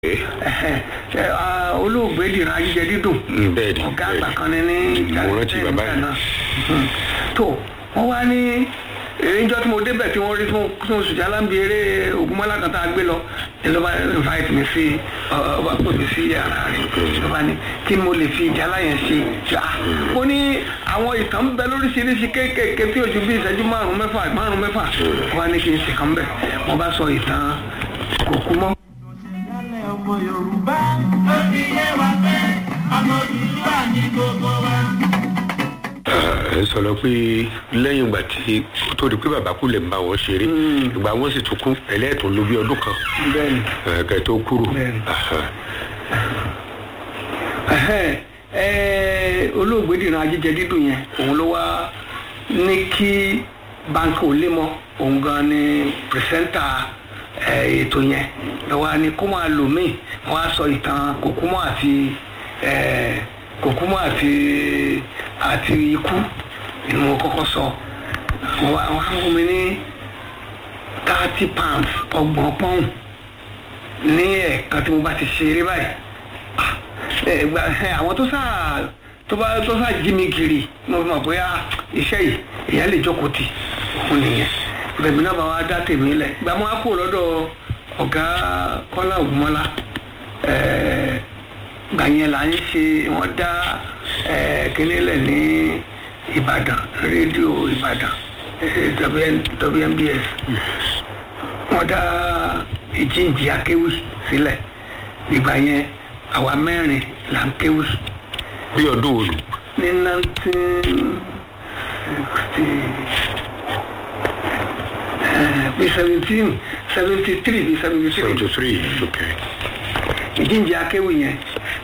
Ẹ, ah, olóògbé dìran ajíjẹ dídùn Mm, bẹ́ẹ̀ ni, ọ̀gá bẹ́ẹ̀ àgbà ni. kan ní ní Mo rántí bẹ́ẹ̀ bàbá nígbà yìí. náà. Mhm. tó wọ́n wá ní ìrìnjọ́ tí mo débẹ̀ tí wọ́n rí tí mo tí mo sùjà láǹbì eré ògúnmọ́lá kan tá a gbé lọ ní ló bá invite mi sí ọ- ọba pè mí sí yàrá rẹ̀ ló bá ní kí mo lè fi ìjà láyẹn ṣe Ah, mo ní àwọn ìtàn ń bẹ lóríṣiríṣi kéékèèké tí ojú bí ìṣẹ́jú márùn-ún mẹ́fà márùn-ún mẹ́fà wọ́n wá ní kí n ṣe kan bẹ̀ wọ́n bá sọ ìtàn kò kú mọ́. ìyálẹ̀ ọmọ yorùbá ó fi yé wa pé ọmọ yorùbá ní gbogbo wa. ẹ sọ̀rọ̀ pé lẹ́yìn ìgbà tí ó tó di pé bàbá kú lè ń bá wọn ṣeré ìgbà wọn sì tún kú ẹlẹ́ẹ̀tún ló bí ọdún kan bẹ́ẹ̀ ni. ẹ, kẹ́ tó kúrò. Bẹ́ẹ̀ ni. Aha. Ẹhẹ́n, ẹ, olóògbé dìran ajíjẹ dídùn yẹn òun ló wá ní kí báńkì ò lé mọ òun gan ni pìrìsẹ́ńtà ẹ, ètò yẹn ló wá ní kó máa lò míì wọ́n á sọ ìtàn kòkúmọ́ àti ẹ, kòkúmọ́ àti àti ikú ni mo kọ́kọ́ sọ wọ́n á wọ́n á fún mi ní thirty pounds ọgbọ̀n pọ́ùn ní ẹ̀ẹ̀kan tí mo bá ti ṣeré báyìí ẹ gba ẹ àwọn tó sáà tó bá tó sáà jí mi kiri mo fi mọ̀ pé ah iṣẹ́ yìí èèyàn lè jókòó tì òun nìyẹn bẹ̀mí náà bá wa dá tèmi lẹ̀ gba mo á kó lọ́dọ̀ ọ̀gá kọ́lá ògúnmọ́lá ẹ̀ gbà yẹn là ń ṣe wọ́n dá ẹ̀ kíní lẹ̀ ní ìbàdàn rédíò ìbàdàn ẹ̀, WN WNBS wọ́n dá ìjíǹjì akéwì sílẹ̀ ìgbà yẹn àwa mẹ́rin là ń kéwì bí ọdún wo nù. ní nineteen sixty bí seventeen seventy three bí seventy three seventy three okay. ìjíǹjì akéwì yẹn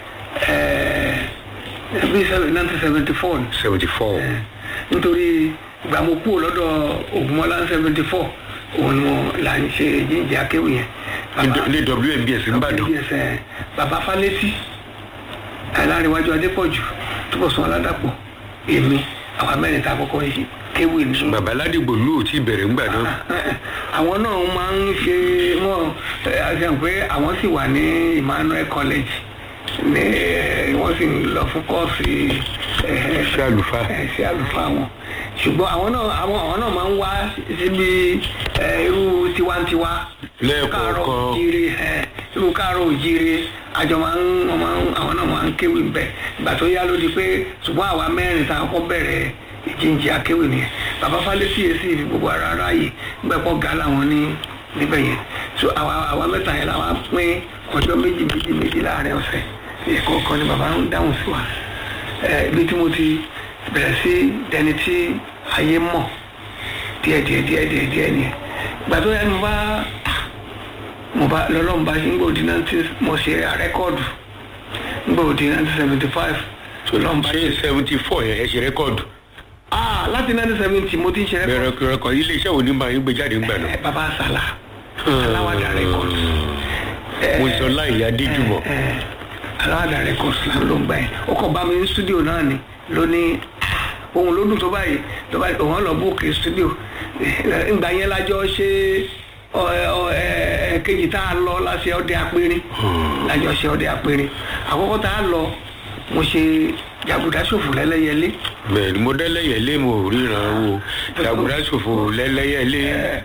bí nineteen seventy four seventy four. nítorí ìgbà mo kúrò lọ́dọ̀ ògùnmọ́lá seventy four òun ni mo là ń ṣe ìjíǹjì akéwì yẹn. Bàbá- ní WNBS nìbàdàn. Yes, eh, bàbá falẹ́tì aláríwájú adépọ̀jù túbọ̀sún aládàpọ̀ èmi àwọn mẹ́rin tá a kọ́kọ́ yìí kéwì ní. bàbá ládìgbò lù ú tí bẹ̀rẹ̀ ńgbà náà. àwọn náà máa ń ṣe wọn àṣà pé àwọn sì wà ní Emmanuel College ní eh, wọ́n sì ń lọ fún kọ́ọ̀sì eh, ṣé àlùfáà. ẹ ṣe àlùfáà wọn ṣùgbọ́n àwọn náà àwọn àwọn náà máa ń wá síbi ẹ, irú tiwantiwa Lẹ́ẹ̀kọ̀ọ̀kan. káàárọ̀ òjíire ẹ, irú káàárọ̀ òjíire àjọ máa ń wọ́n máa ń àwọn náà máa ń kéwì ń bẹ̀ ìgbà tó yá ló di pé ṣùgbọ́n àwa mẹ́rin tá a kọ́ bẹ̀rẹ̀ ìjíǹjì akéwì nìyẹn bàbá falẹ́sì yẹn sì fi gbogbo ara ráàyè gbẹ̀pọ̀ gà láwọn ní níbẹ̀ yẹn so àwa àwa mẹ́ta yẹn làwa pín ọjọ́ méjì méjì méjì láàrin ọ̀sẹ̀ ẹ̀kọ́ kan ni bàbá ń dáhùn sí wa ẹ, ibi tí mo ti bẹ̀rẹ̀ sí dẹni tí ayé mọ̀ díẹ̀ díẹ̀ díẹ̀ díẹ̀ díẹ̀ ni ìgbà tó yá ni mo bá mo bá lọ́lọ́run bá ṣe ń gbòdì nineteen mo ṣe rẹ́kọ́ọ̀dù ń gbòdì nineteen seventy five tó lọ́run bá ṣé seventy four yẹn ẹ ṣe rẹ́kọ̀dù. ah láti nineteen seventy mo ti ń ṣe rẹ́kọ́ọ̀dù bẹ̀rẹ̀ rẹ́kọ̀ ilé iṣẹ́ wo ni máa ń gbé jáde ńgbà náà. ẹ bàbá àsálà aláwàdà rẹ́kọ́ọ̀dù mo sọ láì yá díjùmọ̀. aláwàdà rẹ́kọ́ọ̀dù ló ń gbà yẹn ó kàn bá mi ní stúdíò náà ni lónìí ohun ló dùn tó báyìí tó báyìí òun lọ bóòkè stúdíò ìgbà yẹn lájọ ṣe ọ ọ ẹ kejì tá a lọ láṣẹ ọdẹ apẹrin lájọ ṣe ọdẹ apẹrin àkọ́kọ́ tá a lọ mo ṣe jàgùdà ṣòfò lẹ́lẹ́yẹlé bẹ́ẹ̀ ni mo dẹ́lẹ́yẹ̀ lé mo ríran wo jàgùdá ṣòfò lẹ́lẹ́yẹ̀ lé.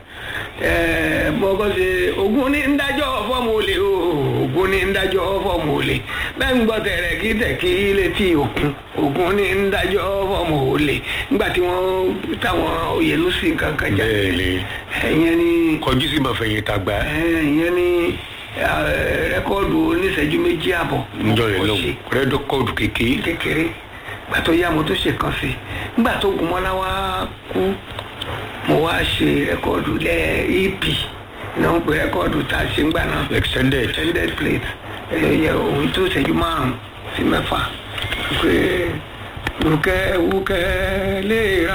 ẹ bọ́kọ́ ṣe ogun ní ń dájọ́ fọ́ọ̀mù olè o ogun ní ń dájọ́ fọ́ọ̀mù olè bẹ́ẹ̀ ń gbọ́ tẹ̀rẹ̀ kí tẹ̀kí létí òkun ogun ní ń dájọ́ fọ́ọ̀mù olè nígbà tí wọ́n táwọn òyìnbó nǹkan kan jáde bẹ́ẹ̀ ni ẹ̀yẹn ni kọjú sí máa fẹ̀yìn tàgbà ẹ̀yẹn ni rẹ́kọ́ọ̀dù oníṣẹ́jú méjì àbọ̀ níjọ́ yẹn mo lọ ṣe rẹ́dọ̀kọ̀dù kékeré. kékeré gbà tó yá mo tó ṣe kan sí nígbà tó Ògúnmọ́lá wá kú mo wá ṣe rẹ́kọ́ọ̀dù lẹ́ ep náà ń pè rẹ́kọ́ọ̀dù tá a ṣe ń gbà náà extended. extended plate ẹ̀yẹ òun tó ṣẹ́jú márùn-ún sí mẹ́fà pé wùkẹ́ wùkẹ́ lè ra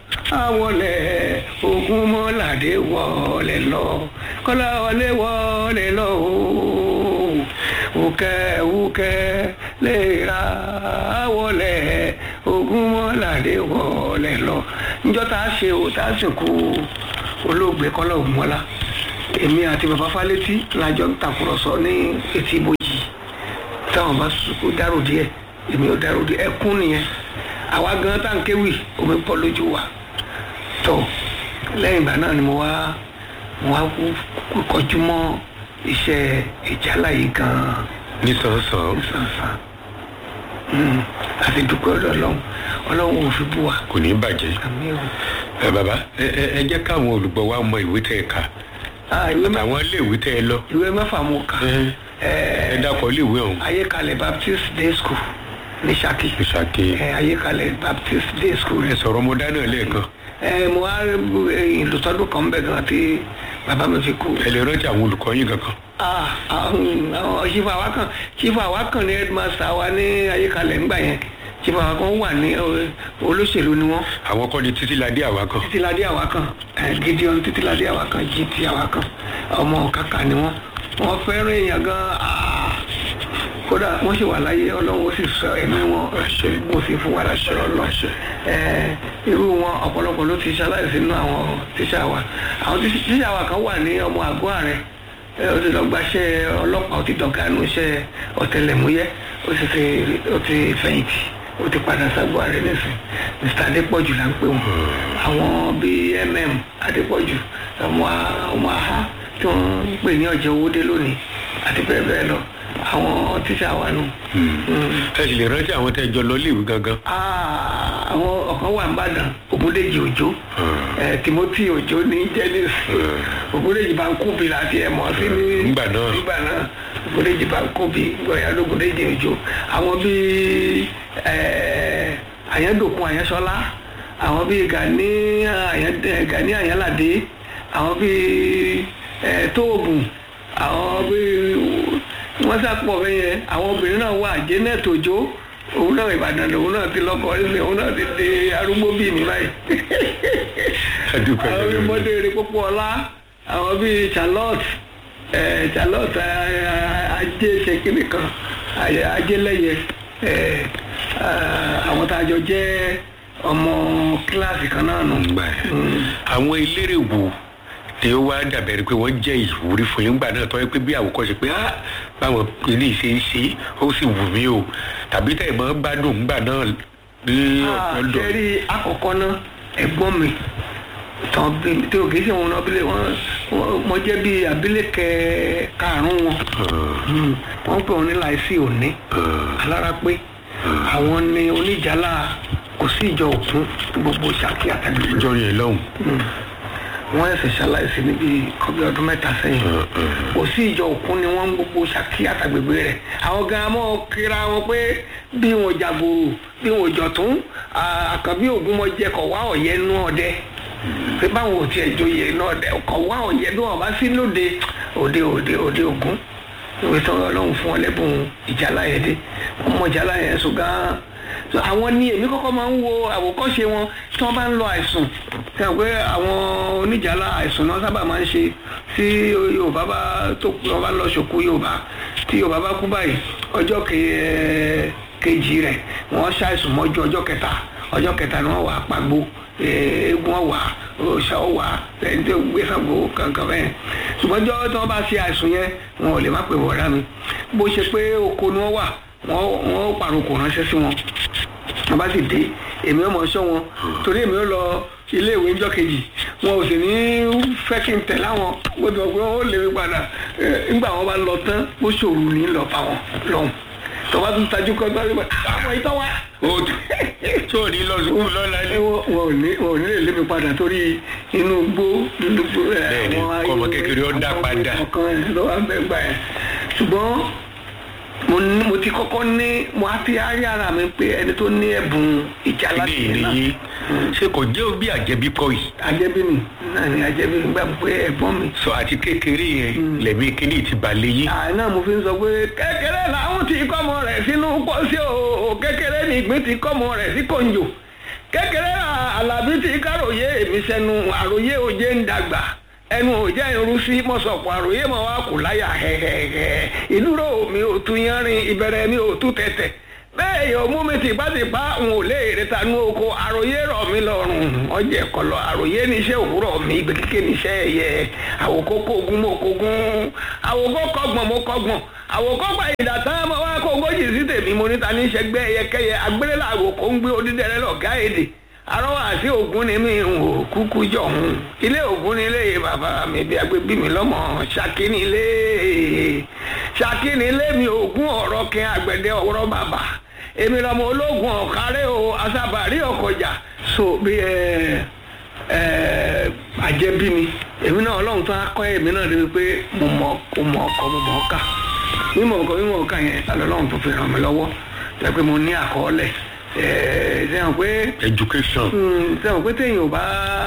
àwọlẹ̀ Ògúnmọ́ládé wọlé lọ kọ́lá wọlé wọlé lọ ooo wùkẹ́ wùkẹ́ lè ra àwọlẹ̀ Ògúnmọ́ládé wọlé lọ níjọ́ tá a ṣe o tá a sìnkú olóògbé Kọ́lá Ògúnmọ́lá èmi àti bàbá fálétí lájọ ń tàkùrọ̀sọ ní etí ibojì táwọn bá sùkú dárò díẹ̀ èmi ò dárò díẹ̀ ẹkún nìyẹn àwa gan tá n kéwì omi pọ̀ lójú wa tó lẹ́yìn ìgbà náà ni mo wá mo wá kú kọjú mọ́ iṣẹ́ ìjálá yìí gan-an nísànsán sànsàn àti dúpẹ́ ọ̀dọ̀ ọlọ́run ọlọ́run ò fi bú wa kò ní bàjẹ́ àmì ò. ẹ bàbá ẹ ẹ ẹ jẹ́ káwọn olùgbọ́ wa mọ ìwé tẹ́ ẹ kà Ah, ìwé mẹ́fà àwọn iléèwé tẹ́ ẹ lọ ìwé mẹ́fà mo kà ẹ ẹ dákọ̀ iléèwé ọ̀hún ayékalẹ̀ baptist day school ní Ṣakí ìṣàkè ẹ ayékalẹ̀ baptist day school ẹ sọ̀rọ̀ ọmọdé náà lẹ́ẹ̀kan ẹ mo wá ìlùtọ́dún kan bẹ̀ gan tí bàbá mi fi kú. ẹ lè rántí àwọn olùkọ́ yín kankan Ah, àwọn àwọn chief awakan chief awakan ní headmaster wa ní ayékalẹ̀ ńgbà yẹn chief awakan wà ní ọ, olóṣèlú ni wọ́n àwọn kọ́ ni títí ladé àwa kan títíladé àwákan ẹ gideon títíladé àwákan gt àwákan ọmọ kàkà ni wọn wọn fẹ́ràn èèyàn gan ah, kódà wọ́n sì wà láyé ọlọ́run ó sì sọ ẹ̀mí wọn mo sì fún wa láṣẹ ọlọ́run ẹ irú wọn ọ̀pọ̀lọpọ̀ ló ti ṣaláìsí nínú àwọn tíṣà wa àwọn tí- tíṣà wa kan wà ní ọmọ àgọ́ ààrẹ ẹ, ó ti lọ gbaṣẹ́ ọlọ́pàá ó ti dọ̀gá nínú iṣẹ́ ọ̀tẹlẹ̀múyẹ́ ó sì ti ó ti fẹ̀yìntì ó ti padà ságbó ààrẹ nísìn mr adépọ̀jù là ń pè wọ́n àwọn bíi mm adépọ̀jù ọmọ ọmọ aha tí wọ́n ń pè ní ọ̀jẹ̀ owódé lónìí àti bẹ́ẹ̀ bẹ́ẹ̀ lọ àwọn tíṣà wa nù. ẹ sì lè rántí àwọn tẹ́ ẹ jọ lọ iléèwé gangan Ah, àwọn ọ̀kan wà nìbàdàn ògúndèjì òjò ẹ timothy òjò ní jẹnis ògúndèjì bá ń kóbi láti ẹ̀ mọ̀ sí ní Nígbà náà. nígbà náà ògúndèjì bá ń kóbi gbọ̀yà lógúndèjì òjò àwọn bíi ẹ àyẹ̀dòkun àyẹ̀sọ́lá àwọn bíi gani àyẹ̀ gani àyẹ̀ládé àwọn bíi ẹ tóògùn àwọn bíi wọ́n sàpọ̀ bẹ́ẹ̀ yẹn àwọn obìnrin náà wà janet òjò òun náà ìbàdàn lòun náà ti lọ́kọ ẹsẹ̀ òun náà ti di arúgbó bíi mi báyìí adúpẹ́ àwọn bíi lẹ́nu mọ́déré pópó ọlá àwọn bíi charlotte ẹ̀ charlotte ẹ̀, ẹ̀, ajé ṣèkínì kan ayé- ajélẹ́yẹ ẹ̀, ẹ̀, àwọn tá a jọ jẹ́ ọmọ kíláàsì kan náà nù. gbà ẹ àwọn eléré wo ni ó wá dàbẹ̀rẹ̀ pé wọ́n jẹ́ ìwúrí fún yín gbà náà tọ́ ẹ pé bí àwòkọ́ṣe pé á báwọn ilé ìṣe ń ṣe ó sì wù mí o tàbí tẹ̀ mọ́ gbádùn gbà náà ní ọ̀dọ̀ sẹ́rí àkọ́kọ́ náà ẹ̀gbọ́n mi tán bí tí o kì í ṣe wọn abilé wọn mo jẹ́ bí abilékẹ karùn-ún wọn Hmm. wọ́n pè wọ́n ní láìsí òní alára pé àwọn ni oníjàlá kò sí ìjọ òkun gbogbo Ṣakí àtàgbègbè ìjọ yẹn lọ́hùn wọ́n ẹ̀sẹ̀ ṣaláìsí níbi kọ́bí ọdún mẹ́ta sẹ́yìn kò sí ìjọ òkun ni wọ́n ń gbogbo Ṣakí àtàgbègbè rẹ̀ àwọn gan mọ́ kíra wọn pé bí wọn jàgòrò bí wọn jọ̀tún àkànbí ògúnmọ̀jẹ kọ̀ wá ọ̀yẹ́ nú ọdẹ pé báwọn ò tiẹ̀ joyè náà dẹ kọ̀ wá ọ̀yẹ́ bí wọn bá sí lóde òde òde òde ògún ìwé tí ọlọ́run fún ọ lẹ́bùn ìjálá yẹn dé wọ́n mọ ìjálá yẹn sùn gan-an So, àwọn ni èmi kọ́kọ́ máa ń wo àwòkọ́ṣe wọn tí wọ́n bá ń lọ àìsùn tí wọ́n pé àwọn oníjàlá àìsùn náà sábà máa ń ṣe tí yorùbá bá tó wọ́n bá lọ ṣòkú yorùbá tí yorùbá bá kú báyìí ọjọ́ ke- kejì rẹ̀ wọ́n ṣàìsùn mọ́jú ọjọ́ kẹta ọjọ́ kẹta ni wọ́n wà pàgbó eégún ọ̀wà òòṣà ọ̀wà ẹni tó gbé Ṣàngó kankan bẹ́ẹ̀ ṣùgbọ́n ọjọ́ tí wọ́n bá ṣe àìsùn yẹn wọn ò lè má pè wọ́n rá mi bó ṣe pé oko ni wọ́n wà wọ́n wọ́n pàrokò ránṣẹ́ sí wọn wọ́n bá sì dé èmi ò mọ̀ ṣọ́ wọn torí èmi ò lọ ilé ìwé ńjọ́ kejì wọn ò sì ní fẹ́ kí n tẹ̀ láwọn bó ti wọ́n pé wọ́n ó lè mi padà Eh, nígbà wọn bá lọ tán bó ṣòro ní lọ bá wọn lọ́hùn tọ́ba tún tajú kọ́ tó wá àwọn ìtọ́ wa ó tí ò ní lọ sùkúù lọ́la ẹ ní. wọ wọn ò ní wọn ò ní lè lé mi padà torí inú gbó inú gbó ẹ Bẹ́ẹ̀ni, kọ́mọ kékeré ó dá padà. ọkàn ẹ ló wà bẹ́ẹ̀ gbà ẹ ṣùgbọ́n mo ní mo ti kọ́kọ́ ní mo á fi árí ara mi pé ẹni tó ní ẹ̀bùn ìjà ilé láti ìrìn yìí ṣé kò jẹ́ bí àjẹbí kọ́ yìí ajẹ́bí mi náà ni ajẹ́bí mi gbà pé ẹ̀gbọ́n mi sọ àti kékeré yẹn lẹ̀mí kíní ti balẹ̀ yìí. àná mo fi ń sọ pé kékeré làwọn ti kọ́mọ rẹ̀ sínú pọ́sí o kékeré ni ìgbín ti kọ́mọ rẹ̀ sí kòǹjò kékeré alábí ti káròyé èmi sẹ́nu àròyé òjé ń dàgbà ẹnu òjá irun sí mọ́sọ̀pọ̀ àròyé mọ́ wa kò láyà hẹ́hẹ́hẹ́ ìdúró mi ò tún yánrin ìbẹ̀rẹ̀ mi ò tún tẹ̀tẹ̀ bẹ́ẹ̀ yóò mú mi tìpátìpá n ò lè rẹta nú oko àròyé rọ̀ mí lọ́rùn ọjà ẹ̀kọ́ lọ àròyé níṣẹ́ òwúrọ̀ mi ìgbé kíké níṣẹ́ ẹ̀yẹ àwòkọ́ kógun mo kógun àwòkọ́ kọ́gbọ̀n mo kọ́gbọ̀n àwòkọ́ gba ìdàtà mo wá kó ogójì sí tèmi mo níta ní sẹgbẹ́ ẹyẹkẹyẹ agbélélà àwòkọ́ ń gbé odídẹrẹ́ lọ́gá èdè arọ́wọ́ àti ògún ni mi ń wò kúkú jọ̀hún ilé ògún ni ilé bàbá mi bí agbébí mi lọ́mọ ṣákí ni ilé ṣákí ni ilé mi ògún ọ̀rọ̀ kí agbẹ̀dẹ ọ̀rọ̀ bàbá èmi lọ́mọ ológun ọ̀kárẹ́ o asábàárí ọkọjà so bí ẹ ẹ àjẹbí mi èmi náà ọlọ́run tó á kọ́ èmi náà débi pé mo mọ̀ mo mọ̀ ọkọ mo mọ̀ ọ́kà mímọ̀ ọkọ mímọ̀ ọkà yẹn ọlọ́run tó fi ràn mí lọ́wọ́ jẹ́ pé mo ní àkọọ́lẹ̀ ẹ̀ ṣe hàn pé education sẹ́wọ̀n pé téèyàn ò bá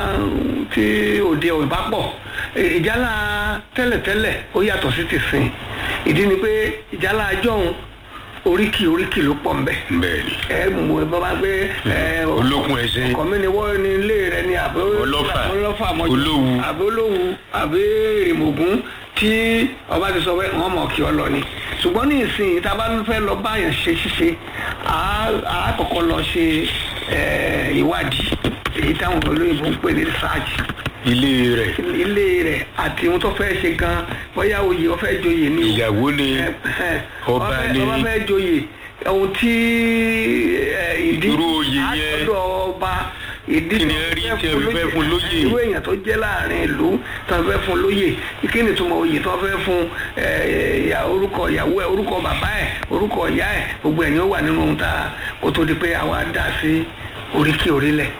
tí òde ò bá pọ̀ ìjálá tẹ́lẹ̀tẹ́lẹ̀ ó yàtọ̀ sí ti sìn ìdí ni pé ìjálá ajọ́hun oríkì oríkì ló pọ̀ nbẹ̀ bẹ́ẹ̀ ni ẹ mú ẹ bá bá gbé ẹ olókun ẹṣin ọkọ mi ni wọ́n ní ilé rẹ ni àbí Ọlọ́fà, ọlọ́fà mọ́jú Olówu. àbí olówu àbí èrèmọ̀gún tí ọba ti sọ pé wọ́n mọ̀ kí ọ lọ ni ṣùgbọ́n ní ìsìn tá a bá fẹ́ lọ báyàn ṣe ṣíṣe á á kọ́kọ́ lọ ṣe ẹ, ìwádìí èyí táwọn olóyìnbó ń pè ní research ilé rẹ̀ ilé rẹ̀ àti ohun tó fẹ́ ṣe gan bóyá oyè ó fẹ́ joyè ni o ìyàwó ni Ọba ọba ni- ọba fẹ́ joyè ohun tí ẹ, ìdí Irú oyè yẹn. àtọ́dọ̀ ọba ìdí Kí ni tó ẹ rí fẹ́ tí ẹ fi fẹ́ fún lóyè? irú èèyàn tó jẹ́ láàrin ìlú tó fẹ́ fún lóyè kí ni túmọ̀ oyè tó fẹ́ fún ẹ, ìyá orúkọ ìyàwó ẹ orúkọ bàbá ẹ orúkọ ìyá ẹ gbogbo ẹ̀ ni ó wà nínú ohun tá a kó tó di pé àwa dá sí oríkì orílẹ̀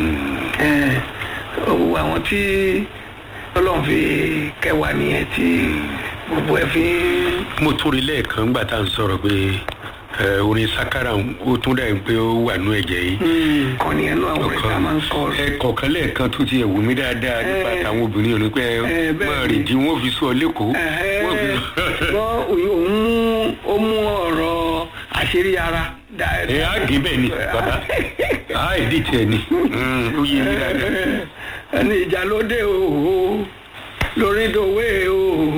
ẹ, owó àwọn tí ọlọ́run fi kẹwàá nìyẹn tí gbogbo ẹ̀ fi ń mo tún rí lẹ́ẹ̀kan gbà tá à ń sọ̀rọ̀ pé ẹ, orin sakara ó tún dà pé ó wà nú ẹ̀jẹ̀ yìí kàn ní ẹnu àwọn ìta máa ń sọ ẹ kọ̀ọ̀kan lẹ́ẹ̀kan tó ti ẹ̀wù mí dáadáa nípa Eh. àtàwọn obìnrin òní pé Eh, bẹ́ẹ̀ máa ni. rìn jí wọ́n fi sọ lẹ́kọ̀ọ́ wọ́n fi wọ́n òun mú ó mú ọ̀rọ̀ àṣírí ara dá- ẹ á gé bẹ́ẹ̀ ni bàbá á ìdí tiẹ̀ ni Mm, ó yé mi dáadáa. ẹni ìjà ló dé o lórí dòwe o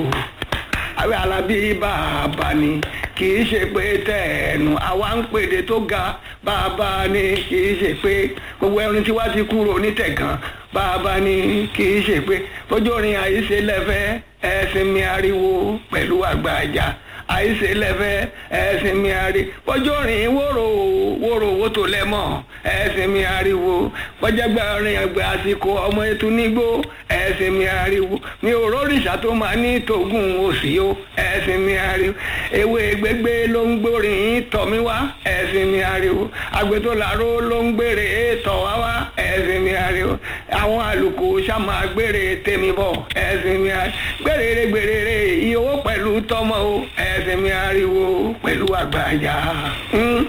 àwọn alábí bàbá ni kì í ṣe pé tẹ̀ẹ̀nù àwa ń pèdè tó ga bàbá ni kì í ṣe pé gbogbo ẹni tí wàá ti kúrò nítẹ̀gàn bàbá ni kì í ṣe pé bójú orin àìṣe lẹ́fẹ̀ẹ́ ẹ̀sìn mi ariwo pẹ̀lú àgbàjà àìsè lẹ́fẹ́ ẹ̀sìn mi ari bọ́jọ́ rìn wóró wóró owó tó lẹ́mọ̀ ẹ̀sìn mi ariwo bọ́jàgbà rìn ẹgbẹ́ àsìkò ọmọ ètò nígbó ẹ̀sìn mi ariwo mi ò rórìṣà tó máa ní tògùn òsì o ẹ̀sìn mi ariwo ewé gbégbé ló ń gbórin tọ̀ mí wá ẹ̀sìn mi ariwo àgbẹ̀tò làró ló ń gbére tọ̀ wá wá ẹ̀sìn mi ariwo àwọn àlùkò sàmà gbére tèmi bọ̀ ẹ̀sìn mi ariwo gbèrèrè gbèrèrè iye owó pẹ̀lú tọmọ o ẹ̀sìn mi ariwo pẹ̀lú àgbàjà. Mm.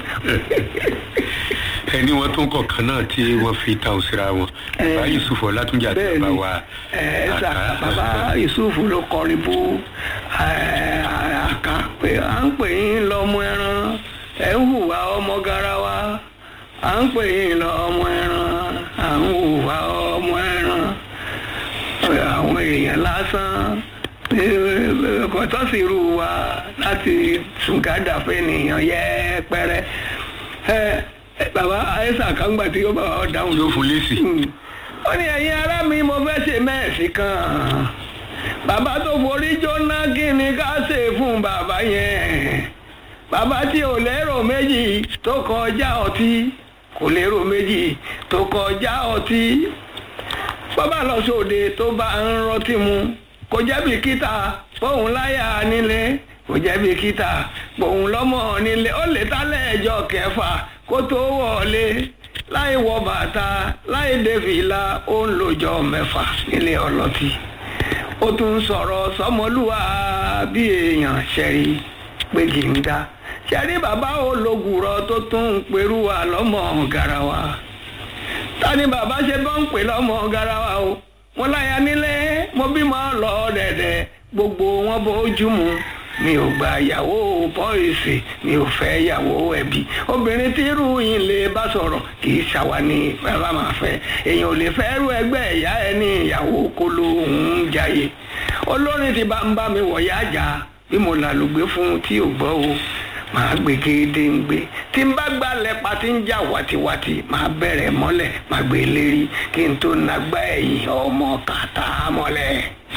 ẹni wọn tún kọ̀ọ̀kan náà tí wọ́n fi ta òsira wọn Eh, bá yusuf ọlátúnjà tó bá bẹ́ẹ̀ni wa ẹ ṣá àká- bàbá yusuf ló kọrin bú ẹ, àká pé à ń pè yín lọ́mọ ẹran ẹ ń hùwà ọmọ garawa à ń pè yín lọ́mọ ẹran à ń hùwà ọmọ ẹran àwọn èèyàn lásán kò tó sì rú wa láti sùgádà fẹ́nìyàn yẹ́pẹ́rẹ́ ẹ ẹ, bàbá àyẹ̀sà kan gbà tí ó bá wa dáhùn yóò fún lésì ó ní ẹ̀yin ará mi mo fẹ́ ṣe mẹ́ẹ̀sì kan bàbá tó forí jóná kí ni ká ṣe fún bàbá yẹn bàbá tí ò lérò méjì tó kọjá ọtí kò lérò méjì tó kọjá ọtí bàbá lọ sóde tó bá ń rọtí mu kò jẹ́ bìkítà fóun láyà nílé kò jẹ́ bìkítà fóun lọ́mọ nílé ó lè tálẹ̀ ẹjọ́ kẹfà kó tó wọlé láì wọ bàtà láì dé fìlà ó ń lòjọ mẹ́fà nílé ọlọ́tí ó tún sọ̀rọ̀ sọmọlúwa bí èèyàn ṣẹ̀rí pé kì í dá ṣẹ̀rí bàbá ológùrọ̀ tó tún ń perú wa lọ́mọ garawa ta ni bàbá ṣe bọ́ ń pè lọ́mọ garawa o mo láya nílé mo bímọ lọ dẹ̀dẹ̀ gbogbo wọn bójú mu mi ò gba ìyàwó pọ́ìsì mi ò fẹ́ ìyàwó ẹbí obìnrin tí irú yìí lè bá sọ̀rọ̀ kì í ṣàwa ní bàbá máa fẹ́ èèyàn ò lè fẹ́ rú ẹgbẹ́ ìyá ẹ ní ìyàwó kolo òun jayé olórin ti bá ń bá mi wọ̀ yá jà bí mo làlùgbé fún un tí ò gbọ́ o màá gbé gédéǹgbé tí n bá gbalẹ̀ pa tí ń jà wàtiwàti màá bẹ̀rẹ̀ mọ́lẹ̀ màá gbé lérí kí n tó nagbá ẹ̀yìn ọmọ kàtà mọ́lẹ̀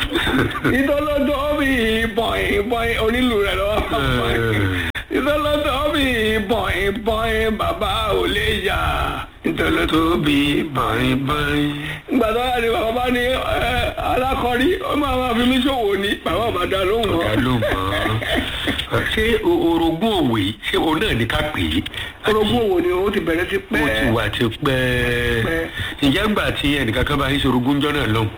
ìtọ́lọ́dọ́ bí bọ̀yìn bọ̀yìn onílù rẹ̀ lọ́wọ́ ìtọ́lọ́dọ́ bí bọ̀yìn bọ̀yìn bàbá ò lè yà ìtọ́lọ́dọ́ bí bọ̀yìn bọ̀yìn. gbàdọ́ àti bàbá bá ní ẹ, alákọ̀rí ó máa máa fi mí ṣòwò ní bàbá ò bá dá lóhùn mọ́. ọ̀gá ló mọ̀ ṣé o- orogún òwe ṣé o náà ní ká pè é. orogún òwò ni ó ti bẹ̀rẹ̀ sí pẹ́. ó ti wà ti pẹ́ Pẹ́. ìjẹ́ gbà tí ẹnìkan kan bá ń ṣe orogún jọ́ náà lọ́hùn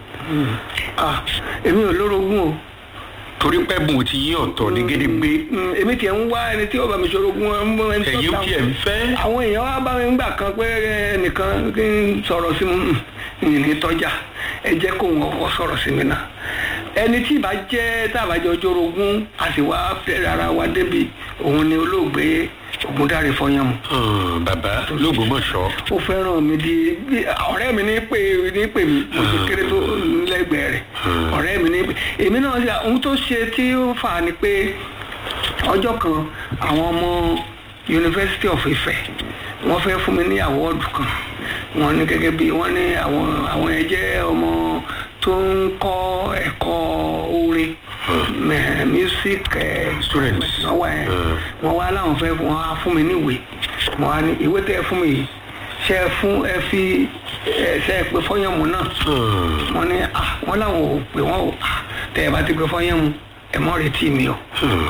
Ah, èmi ò lórogún o. torí pẹ́ bùn ti yín ọ̀tọ̀ ní gédégbé Mm, èmi tiẹ̀ ń wá ẹni tí ó bá mi ṣorogún ẹ ń bọ́ ẹni tó ẹ̀yin dáhùn. tí ẹ̀ ń fẹ́ àwọn èèyàn wá bá mi ń gbà kan pé ẹnìkan kí n sọ̀rọ̀ sí mi ní tọ́jà ẹ jẹ́ kó wọn kọ́ sọ̀rọ̀ sí mi náà ẹni tí ìbá jẹ́ tàbájọ jorogún a sì wá fẹ́ ara wa débi òun ni olóògbé Ògúndáre Fọyánmu Hàn, bàbá lÓgbómọ̀ṣọ́ ó fẹ́ràn mi di bí- ọ̀rẹ́ mi ní pè ní pè mí mo ti kéré tó lẹ́gbẹ̀ẹ́ rẹ̀ ọ̀rẹ́ mi ní pè èmi náà ṣe ohun tó ṣe tí ó fà á ni pé ọjọ́ kan àwọn ọmọ University of Ife wọ́n fẹ́ fún mi ní àwọ́ọ̀dù kan wọ́n ní gẹ́gẹ́ bí wọ́n ní àwọn àwọn yẹn jẹ́ ọmọ tó ń kọ́ ẹ̀kọ́ orin eh, music eh, Students. wọ́n wá ẹ̀ wọ́n wá láwọn fẹ́ wọ́n á fún mi níwèé wọ́n á ní ìwé tẹ́ ẹ fún mi yìí ṣe é fún ẹ fi ẹ ṣe é pé fọ́yánmu náà Hàn, wọ́n ní à wọ́n láwọn ò pé wọ́n ò à tẹ́ ẹ bá ti pé fọ́yánmu ẹ mọ́ retí mi o hàn.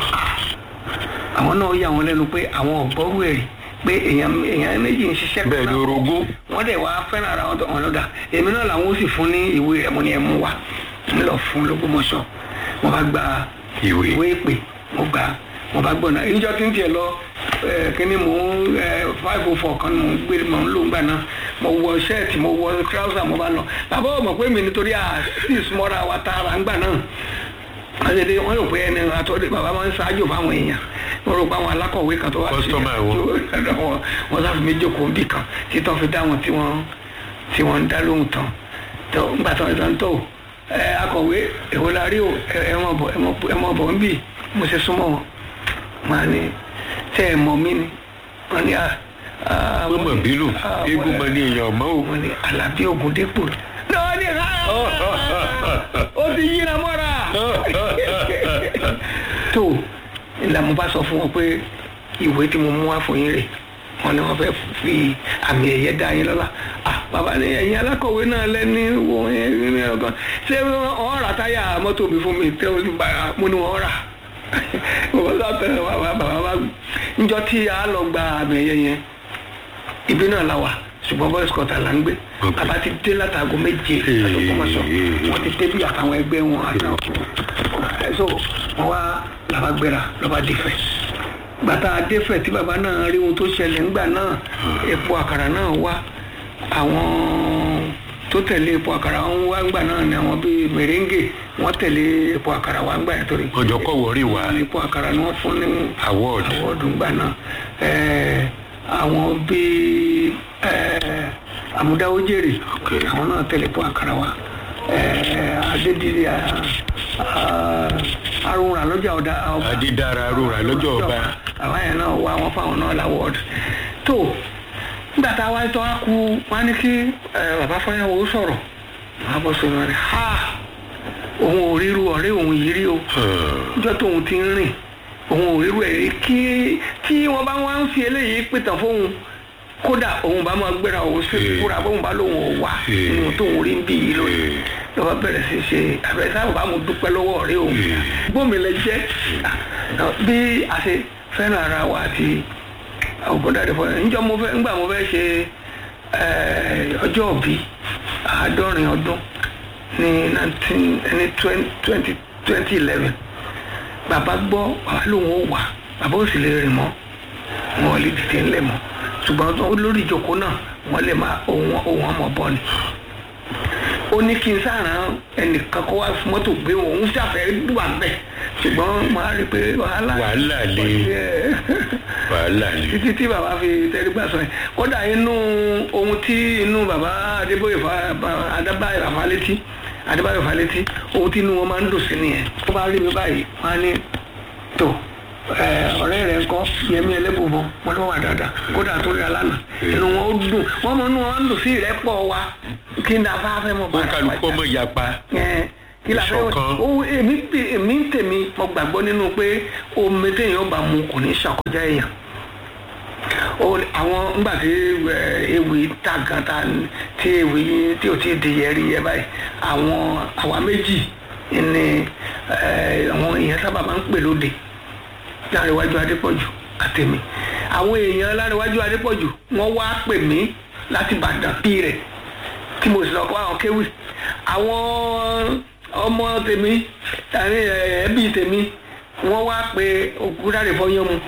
àwọn náà yà wọ́n lẹ́nu pé àwọn ọ̀gbọ́rú ẹ̀ rí pé èèyàn èèyàn méjì ń ṣiṣẹ́ bẹ́ẹ̀ ni orogún wọ́n dẹ̀ wá fẹ́ràn ara wọn tó wọn lọ́dà èmi náà làwọn ó sì fún ní ìwé rẹ̀ mo ní ẹ mú wa ń lọ fún lógúnmọ̀ṣọ́ mo bá gba Ìwé. ìwé ìpè mo gbà á, mo bá gbọ́nà ìjọ tí ń tiẹ̀ lọ ẹ, kíní mò ń five oh four kan mò ń gbé mò ń lò ń gbà náà mo wọ ṣẹ́ẹ̀tì mo wọ trouser mo bá lọ bàbá ò mọ̀ pé mi nítorí à sí ìsúmọ́ra wa tààrà ń gbà náà wọ́n ṣe dé wọ́n rò pé ẹni àtọ́dé bàbá máa ń ṣáájú fáwọn èèyàn wọ́n rò pé àwọn alákọ̀wé kan tó wá Customer wọn. tó- wọn wọ́n sáfi mí jókòó bì kan títọ́ fi dá wọn tí wọ́n tí wọ́n ń dá lóhùn tán tó ńgbà tó ń tán tó ẹ akọ̀wé èwo la rí o ẹ ẹ mọ̀ bọ̀ ẹ mọ̀ ẹ mọ̀ bọ̀ ń bì mo ṣe súnmọ́ wọn màá ní tẹ́ ẹ mọ̀ mí ni wọ́n ní à à wọ́n mọ̀ bílù à, eégún mọ ní èèyàn mọ́ o wọ́n ní Àlàbí Ògúndépò náà ní ká ó ti yíra mọ́ra tó ìlànà bá sọ fún wọn pé ìwé tí mo mú wá fún yín rè wọn ni wọn fẹ́ fi àmì ẹ̀yẹ dá yín lọ́lá ah bàbá ní ẹ̀yin alákọ̀wé náà lẹ́ni wo yẹn ní ọgbọ́n ṣé wọ́n rà táyà mọ́tò mi fún mi tẹ́ o ti bàrà mo ní wọ́n rà bàbá sọ tẹ bàbá bàbá bá njọ tí a lọ gba àmì ẹ̀yẹ yẹn ibi náà la wà ṣùgbọ́n boys quarter là ń gbé Ok. bàbá ti dé látago méje àtòkọ́mọṣọ wọ́n ti dé bí àtàwọn ẹgbẹ́ wọn àtàwọn so wọ́n wá làbá gbéra lọ́ba dìfẹ́ gbàtà adéfẹ̀ tí bàbá náà rí ohun tó ṣẹlẹ̀ ńgbà náà epo àkàrà náà wá àwọn tó tẹ̀lé epo àkàrà wọn wá ńgbà náà ni àwọn bíi mèrèǹgè wọ́n tẹ̀lé epo àkàrà wá ńgbà yẹn torí ọjọ́ kọ̀ wọ́rí wá epo àkàrà ni wọ́n fún ní award àwọ̀dù ńgbà náà ẹ̀ẹ́ àwọn bíi ẹ̀ẹ́ àmúdáwójèrè Ok. àwọn náà tẹ̀lé epo àkàrà wá ẹ̀ẹ́ adédìrí arúnra lọ́jà ọ̀dà ọba adídára rúra lọ́jọ́ ọba àwọn yẹn náà wá wọn fáwọn náà láwọ́ọ̀dù tó nígbà tá a wáyé tó wá kú wọn ní kí ẹ, bàbá fọyàwó sọ̀rọ̀ wọn á bọ́ sí wọn rẹ̀ ha òun ò ríru ọ̀rẹ́ òun yìí rí o Hàn, níjọ́ tóun ti ń rìn òun ò ríru ẹ̀ rí kí tí wọ́n bá wá ń fi eléyìí pìtàn fóun kódà òun bá máa gbéra òun sí Ee. fúra bóun bá lóun ò wà Ee. nínú tóun rí ń bí yìí lónìí Ee. lọ́wọ́ bẹ̀rẹ̀ sí ṣe àbẹ̀rẹ̀ sábà bá mo dúpẹ́ lọ́wọ́ ọ̀rẹ́ òun Ee. gbómi lẹ jẹ́ bí a ṣe fẹ́ràn ara wa àti Ògúndáre Fọyánmu níjọ́ mo fẹ́ ńgbà mo fẹ́ ṣe eh, ọjọ́ òbí àádọ́rin ọdún ní nineteen ní twenty twenty eleven bàbá gbọ́ bàbá lòun ò wà bàbá ò sì lè rìn mọ́ wọn ò lè dìde ńlẹ̀ mọ́ ṣùgbọ́n tó- lórí ìjókòó náà wọ́n lè máa ohun ohun ọmọ bọ́ ni ó ní kí n sàrán ẹnìkan kó wá fún mọ́tò gbé wọn òun ṣàfẹ́ wà bẹ́ẹ̀ ṣùgbọ́n màá rí i pé wàhálà Wàhálà le. Yeah. wàhálà ni títí tí bàbá fi tẹrígbà sọ yẹn kódà inú ohun tí inú bàbá adébóyè fa ba- adébáyò àfálétí adébáyò àfálétí ohun tí inú wọn máa ń dùn sí nìyẹn tó bá rí mi báyìí wọn á ní tó ẹ, ọ̀rẹ́ rẹ̀ ń kọ́ wọn yẹmi ẹlẹ́bùbọn wọn ló wà dáadáa kódà tó rí alánà inú wọn ó dùn wọn mọ inú wọn ń dùn sí ìrẹ́pọ̀ wa kí n dáa fẹ́ mọ ó kálukú ọmọ ìyapa Ẹ, kí la fẹ́ Ìṣọ̀kan. o èmi pè- èmi ń tèmi mo gbàgbọ́ nínú pé omi téèyàn bá mu kò ní ṣàkọjá èèyàn o àwọn ńgbà tí ẹ, ewì ta gan ta tí ewì tí o ti di yẹri yẹ báyìí àwọn àwa méjì ni ẹ, àwọn èèyàn sábà máa ń pè lóde láríwájú adépọ̀jù àtẹ̀mí àwọn èèyàn láríwájú adépọ̀jù wọ́n wá pè mí láti Ìbàdàn bí rẹ̀ tí mo sì lọ kọ́ àwọn kéwì àwọn ọmọ tèmi àní ẹbí tèmi wọ́n wá pé òkúdáre fọyán mu